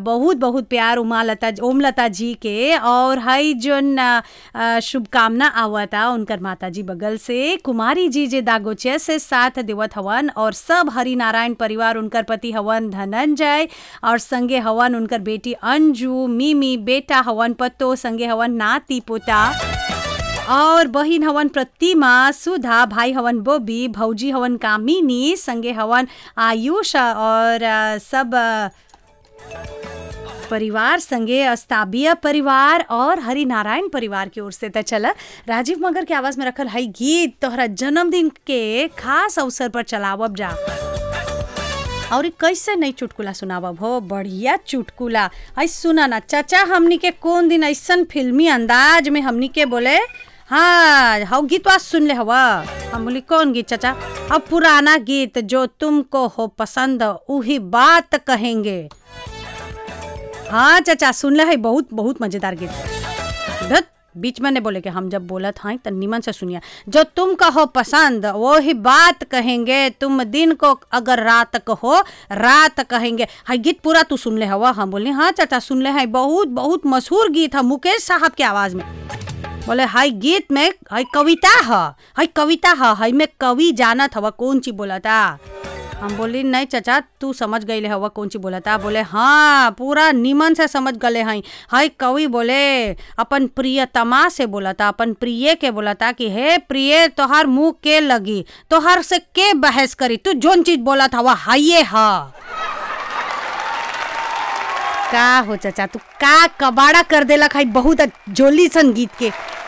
बहुत बहुत प्यार उमा लता ओम लता जी के और हई जोन अ, अ, शुभकामना आवता उनकर माता जी बगल से कुमारी जी जे दागोचे से साथ देवत हवन और सब हरि नारायण परिवार उनकर पति हवन धनंजय और संगे हवन उनकर बेटी अंजू मिमी बेटा हवन पत्तो संगे हवन नाती पोता और बहिन हवन प्रतिमा सुधा भाई हवन बोबी भौजी हवन कामिनी संगे हवन आयुष और अ, सब अ, परिवार संगे अस्ताबिया परिवार और हरि नारायण परिवार की ओर से त चला राजीव मगर के आवाज में रखल हई गीत तोहरा जन्मदिन के खास अवसर पर चलावब जा और ई कैसे नहीं चुटकुला सुनावब हो बढ़िया चुटकुला हई सुना ना चाचा हमनी के कौन दिन ऐसन फिल्मी अंदाज में हमनी के बोले हाँ हव गीतवा सुन ले हवा हम बोली कौन गीत चाचा अब पुराना गीत जो तुमको हो पसंद उही बात कहेंगे हाँ चाचा सुन ले है बहुत बहुत मजेदार गीत धत बीच में ने बोले कि हम जब बोलत हैं तो निमन से सुनिए जो तुम कहो पसंद वो ही बात कहेंगे तुम दिन को अगर रात कहो रात कहेंगे हाई गीत पूरा तू सुन ले हवा हम बोले हाँ चाचा सुन ले हैं बहुत बहुत मशहूर गीत है मुकेश साहब के आवाज में बोले हाई गीत में हाई कविता है हाई कविता है हाई में कवि जानत हवा कौन चीज बोला था हम बोली नहीं चाचा तू समझ गई हवा कौन ची बोला था बोले हाँ पूरा निमन से समझ गले हैं हाय कवि बोले अपन प्रियतमा से बोला था अपन प्रिय के बोला था कि हे प्रिय तोहार मुंह के लगी तोहार से के बहस करी तू जोन चीज बोला था वह हाइये हा का हो चाचा तू का कबाड़ा कर देलक है बहुत जोली संगीत के